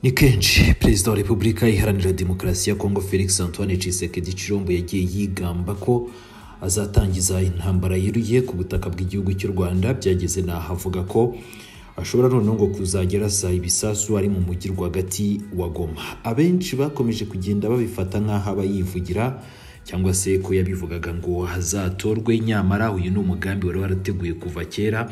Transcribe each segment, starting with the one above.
ni kenshi perezida wa repubulika iharanira demokarasi ya kongo felix antoine cisekedi cirombo yagiye yigamba ko azatangiza intambara yiruye ku butaka bw'igihugu cy'u rwanda byageze n'aho avuga ko ashobora noneho ngo kuzajya arasa ibisasu ari mu mujyi rwagati wa goma abenshi bakomeje kugenda babifata nk'aho aba yivugira cyangwa se ko yabivugaga ngo hazatorwe nyamara uyu ni umugambi wari warateguye kuva kera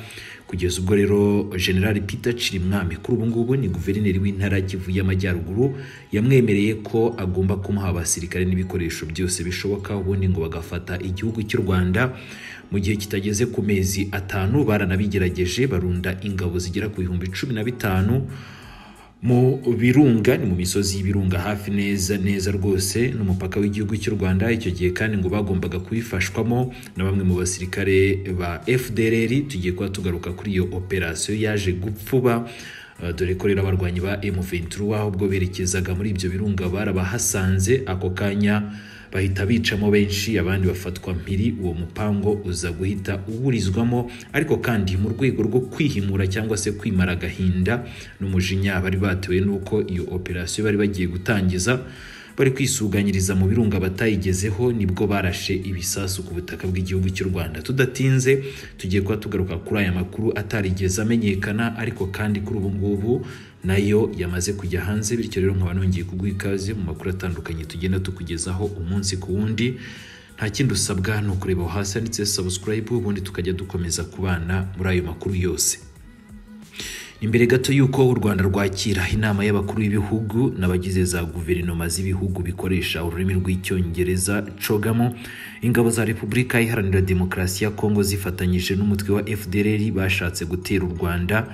kugeza ubwo rero general peter cirimwami kuri ubu ngubu ni guverineri w'intara kivu y'amajyaruguru yamwemereye ko agomba kumuha abasirikare n'ibikoresho byose bishoboka ubundi ngo bagafata igihugu cy'u rwanda mu gihe kitageze ku mezi atanu baranabigerageje barunda ingabo zigera ku bihumbi cumi na bitanu mu birunga ni mu misozi y'ibirunga hafi neza neza rwose n'umupaka w'igihugu cy'u rwanda icyo gihe kandi ngo bagombaga kubifashwamo na bamwe mu basirikare ba fdrr tugiye kuba tugaruka kuri iyo operasiyo yaje gupfuba Uh, dore ko rero abarwanyi ba M23 ahubwo berekezaga muri ibyo birunga barabahasanze ako kanya bahita bicamo benshi abandi bafatwa mpiri uwo mupango uza guhita uburizwamo ariko kandi mu rwego rwo kwihimura cyangwa se kwimara agahinda n'umujinya bari batewe n'uko iyo operasiyo bari bagiye gutangiza bari kwisuganyiriza mu birunga batayigezeho nibwo barashe ibisasu ku butaka bw'igihugu cy'u Rwanda tudatinze tugiye kuba tugaruka kuri aya makuru atarigeze amenyekana ariko kandi kuri ubu ngubu nayo yamaze kujya hanze bityo rero nkaba nongeye kuguha ikaze mu makuru atandukanye tugenda tukugezaho umunsi ku wundi nta kindi usabwa ni ukureba aho hasi handitse subscribe ubundi tukajya dukomeza kubana muri ayo makuru yose imbere gato y'uko u rwanda rwakira inama y'abakuru b'ibihugu n'abagize za guverinoma z'ibihugu bikoresha ururimi rw'icyongereza cogamo ingabo za repubulika iharanira demokarasi ya kongo zifatanyije n'umutwe wa fdrr bashatse gutera u rwanda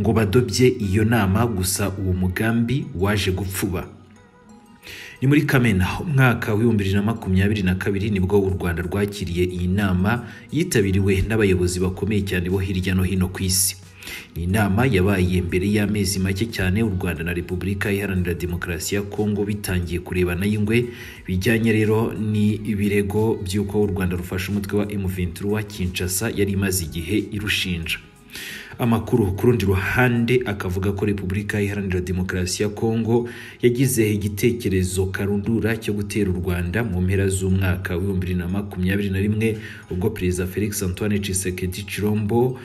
ngo badobye iyo nama gusa uwo mugambi waje gupfuba ni muri kamena umwaka w'ibihumbi bibiri na makumyabiri na kabiri nibwo u rwanda rwakiriye iyi nama yitabiriwe n'abayobozi bakomeye cyane bo hirya no hino ku isi ni inama yabaye mbere y'amezi make cyane u rwanda na repubulika iharanira demokarasi ya kongo bitangiye kurebana y'ingwe bijyanye rero ni ibirego by'uko u rwanda rufashe umutwe wa M23 wa kinshasa yari imaze igihe irushinja amakuru ku rundi ruhande akavuga ko repubulika iharanira demokarasi ya kongo yagize igitekerezo karundura cyo gutera u rwanda mu mpera z'umwaka w'ibihumbi bibiri na makumyabiri na rimwe ubwo perezida felix antoine tshisekedi chilombo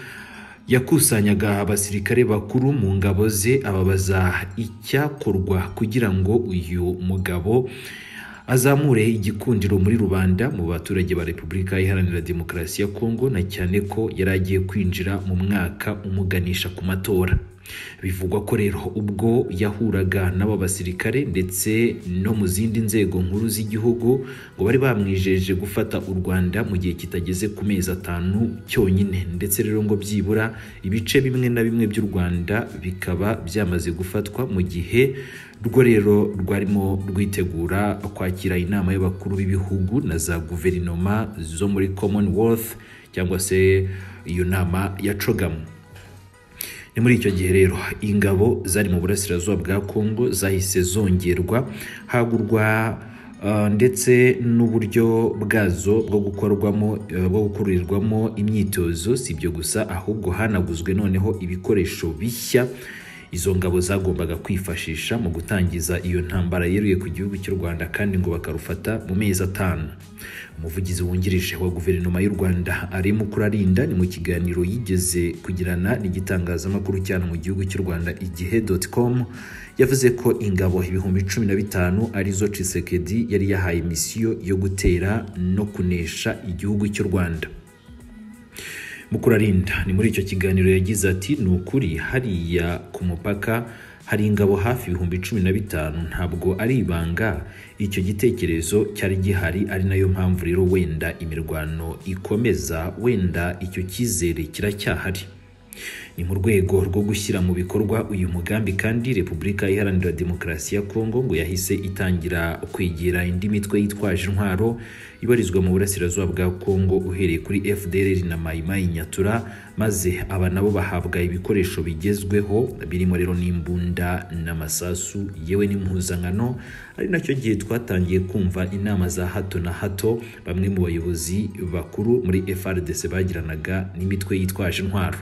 yakusanyaga abasirikare bakuru mu ngabo ze ababaza icyakorwa kugira ngo uyu mugabo azamure igikundiro muri rubanda mu baturage ba repubulika iharanira demokarasi ya kongo na cyane ko yari agiye kwinjira mu mwaka umuganisha ku matora bivugwa ko rero ubwo yahuraga n'aba basirikare ndetse no mu zindi nzego nkuru z'igihugu ngo bari bamwijeje gufata u Rwanda mu gihe kitageze ku mezi atanu cyonyine ndetse rero ngo byibura ibice bimwe na bimwe by'u Rwanda bikaba byamaze gufatwa mu gihe rwo rero rwarimo rwitegura kwakira inama y'abakuru b'ibihugu na za guverinoma zo muri Commonwealth cyangwa se iyo nama ya cogamu ni muri icyo gihe rero ingabo zari mu burasirazuba bwa kongo zahise zongerwa hagurwa ndetse n'uburyo bwazo bwo gukorwamo bwo gukorerwamo imyitozo si ibyo gusa ahubwo hanaguzwe noneho ibikoresho bishya izo ngabo zagombaga kwifashisha mu gutangiza iyo ntambara yeruye ku gihugu cy'u Rwanda kandi ngo bakarufata mu mezi atanu umuvugizi wungirije wa guverinoma y'u Rwanda arimo kurarinda ni mu kiganiro yigeze kugirana n'igitangazamakuru cyane mu gihugu cy'u Rwanda igihe.com yavuze ko ingabo ibihumbi cumi na bitanu arizo Tshisekedi yari yahaye misiyo yo gutera no kunesha igihugu cy'u Rwanda mukurarinda ni muri icyo kiganiro yagize ati ni ukuri hariya ku mupaka hari ingabo hafi ibihumbi cumi na bitanu ntabwo ari ibanga icyo gitekerezo cyari gihari ari nayo mpamvu rero wenda imirwano ikomeza wenda icyo cyizere kiracyahari ni mu rwego rwo gushyira mu bikorwa uyu mugambi kandi repubulika iharanira demokarasi ya kongo ngo yahise itangira kwegera indi mitwe yitwaje intwaro ibarizwa mu burasirazuba bwa kongo uhereye kuri fdr na mayimayi nyatura maze aba nabo bahabwa ibikoresho bigezweho birimo rero n'imbunda n'amasasu yewe n'impuzankano ari nacyo gihe twatangiye kumva inama za hato na hato bamwe mu bayobozi bakuru muri frdc bagiranaga n'imitwe yitwaje intwaro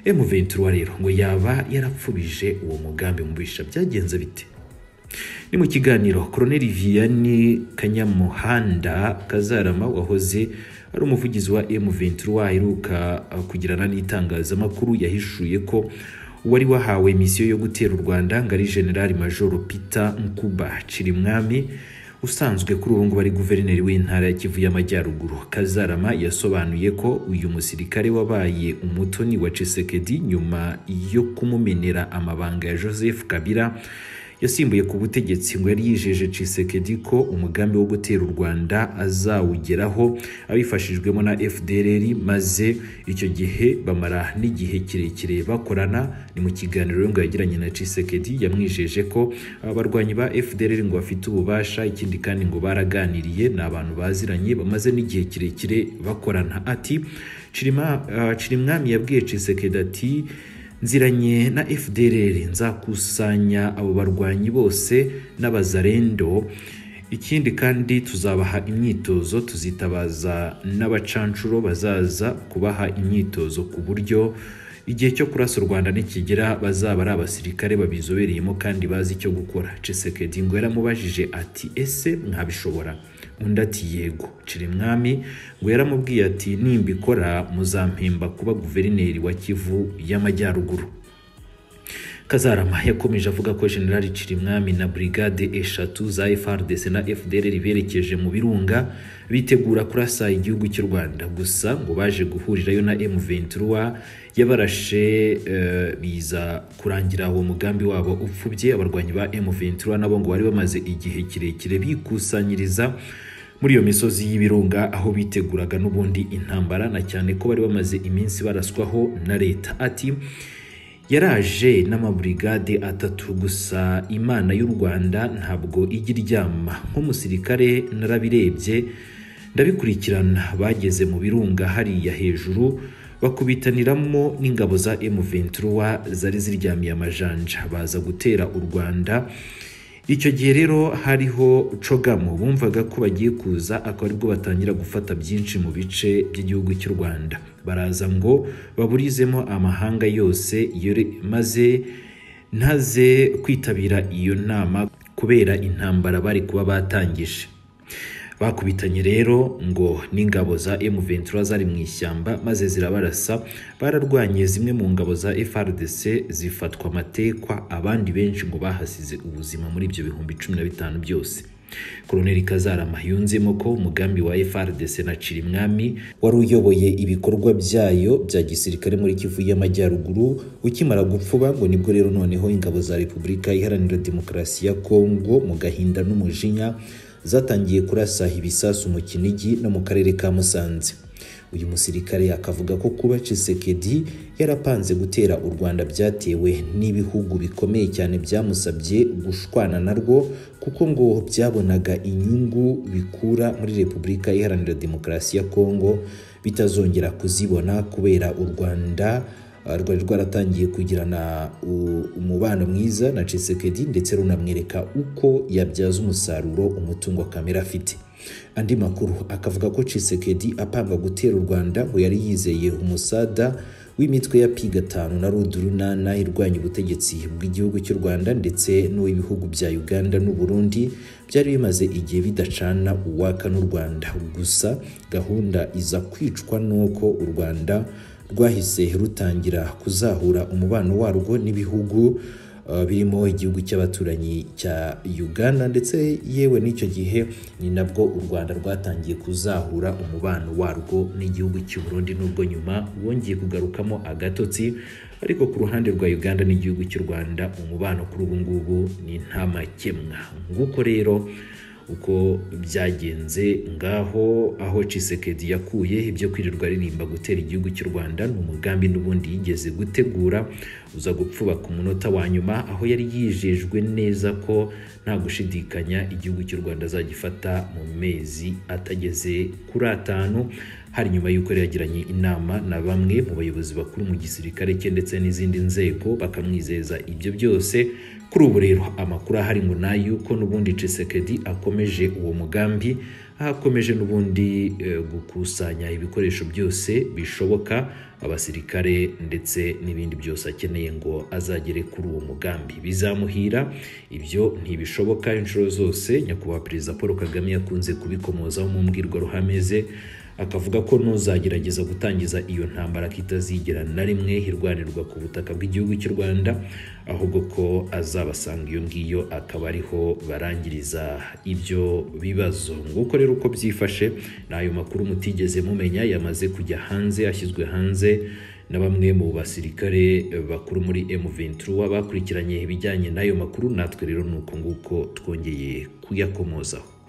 M23 rero ngo yaba yarapfubije uwo mugambi mubisha byagenze bite ni mu kiganiro Colonel Vianney Kanyamuhanda Kazarama wahoze ari umuvugizi wa M23 aheruka kugirana n'itangazamakuru yahishuye ko wari wahawe misiyo yo gutera u Rwanda ngo ari General Major Peter Nkuba Cirimwami usanzwe kuri ubu ngubu ari guverineri w'intara ya Kivu y'Amajyaruguru Kazarama yasobanuye ko uyu musirikare wabaye umutoni wa Tshisekedi nyuma yo kumumenera amabanga ya Joseph Kabila yasimbuye ku butegetsi ngo yari yijeje Tshisekedi ko umugambi wo gutera u Rwanda azawugeraho abifashijwemo na FDLR maze icyo gihe bamara n'igihe kirekire bakorana ni mu kiganiro ngo yagiranye na Tshisekedi yamwijeje ko abarwanyi ba FDLR ngo bafite ububasha ikindi kandi ngo baraganiriye ni abantu baziranye bamaze n'igihe kirekire bakorana ati Cirima uh, Cirimwami yabwiye Tshisekedi ati nziranye na FDLR nzakusanya abo barwanyi bose n'abazarendo ikindi kandi tuzabaha imyitozo tuzitabaza n'abacanshuro bazaza kubaha imyitozo ku buryo igihe cyo kurasa u Rwanda nikigera bazaba ari abasirikare babizobereyemo kandi bazi icyo gukora Tshisekedi ngo yaramubajije ati ese mwabishobora undi ati yego Cirimwami ngo yaramubwiye ati nimbikora muzampemba kuba guverineri wa Kivu y'Amajyaruguru Kazarama yakomeje avuga ko General Cirimwami na brigade eshatu za FARDC na FDLR berekeje mu birunga bitegura kurasa igihugu cy'u Rwanda gusa ngo baje guhurirayo na M23 yabarashe uh, biza kurangira uwo mugambi wabo upfubye abarwanyi ba M23 nabo ngo bari bamaze igihe kirekire bikusanyiriza muri iyo misozi y'ibirunga aho biteguraga n'ubundi intambara na cyane ko bari bamaze iminsi baraswaho na leta ati yaraje n'amaburigade atatu gusa imana y'u Rwanda ntabwo ijya iryama nk'umusirikare narabirebye ndabikurikirana bageze mu birunga hariya hejuru bakubitaniramo n'ingabo za M23 zari ziryamiye amajanja baza gutera u Rwanda icyo gihe rero hariho cogamo bumvaga ko bagiye kuza akaba aribwo batangira gufata byinshi mu bice by'igihugu cy'u Rwanda baraza ngo baburizemo amahanga yose maze ntaze kwitabira iyo nama kubera intambara bari kuba batangije bakubitanye rero ngo n'ingabo za M23 zari mu ishyamba maze zirabarasa bararwanye zimwe mu ngabo za FRDC zifatwa amatekwa abandi benshi ngo bahasize ubuzima muri ibyo bihumbi cumi na bitanu byose Koloneli Kazarama yunzemo ko umugambi wa FRDC na Cirimwami wari uyoboye ibikorwa byayo bya gisirikare muri Kivu y'Amajyaruguru ukimara gupfuba ngo nibwo rero noneho ingabo za Repubulika Iharanira Demokarasi ya Kongo mu gahinda n'umujinya zatangiye kurasa ibisasu mu Kinigi no mu karere ka Musanze uyu musirikare akavuga ko kuba Tshisekedi yarapanze gutera u Rwanda byatewe n'ibihugu bikomeye cyane byamusabye gushwana narwo kuko ngo byabonaga inyungu bikura muri Repubulika Iharanira Demokarasi ya Kongo bitazongera kuzibona kubera u Rwanda rwari rwaratangiye kugirana umubano mwiza na Tshisekedi ndetse runamwereka uko yabyaza umusaruro umutungo kamera afite andi makuru akavuga ko Tshisekedi apanga gutera u Rwanda ngo yari yizeye umusada w'imitwe ya pi gatanu na rudurunana irwanya ubutegetsi bw'igihugu cy'u Rwanda ndetse n'uw'ibihugu bya Uganda n'u Burundi byari bimaze igihe bidacana uwaka n'u Rwanda gusa gahunda iza kwicwa n'uko u Rwanda rwahise rutangira kuzahura umubano warwo n'ibihugu birimo igihugu cy'abaturanyi cya Uganda ndetse yewe n'icyo gihe ni nabwo u Rwanda rwatangiye kuzahura umubano warwo n'igihugu cy'u Burundi n'ubwo nyuma wongeye kugarukamo agatotsi ariko ku ruhande rwa Uganda n'igihugu cy'u Rwanda umubano kuri ubu ngubu ni nta makemwa nguko rero uko byagenze ngaho aho Tshisekedi yakuye ibyo kwirirwa aririmba gutera igihugu cy'u Rwanda ni umugambi n'ubundi yigeze gutegura uza gupfuba ku munota wa nyuma aho yari yijejwe neza ko nta gushidikanya igihugu cy'u Rwanda azagifata mu mezi atageze kuri atanu hari nyuma y'uko yari yagiranye inama na bamwe mu bayobozi bakuru mu gisirikare cye ndetse n'izindi nzego bakamwizeza ibyo byose kuri ubu rero amakuru ahari ngo ni ay'uko n'ubundi Tshisekedi akomeje uwo mugambi aho akomeje n'ubundi eh, gukusanya ibikoresho byose bishoboka abasirikare ndetse n'ibindi byose akeneye ngo azagere kuri uwo mugambi bizamuhira ibyo ntibishoboka inshuro zose nyakubahwa perezida paul kagame yakunze kubikomozaho mu mbwirwaruhame ze akavuga ko n'uzagerageza gutangiza iyo ntambara ko itazigera na rimwe irwanirwa ku butaka bw'igihugu cy'u rwanda ahubwo ko azabasanga iyo ngiyo akaba ariho barangiriza ibyo bibazo nguko rero uko byifashe ni ayo makuru mutigeze mumenya yamaze kujya hanze ashyizwe hanze na bamwe mu basirikare bakuru muri M23 bakurikiranye ibijyanye n'ayo makuru natwe rero ni uko nguko twongeye kuyakomozaho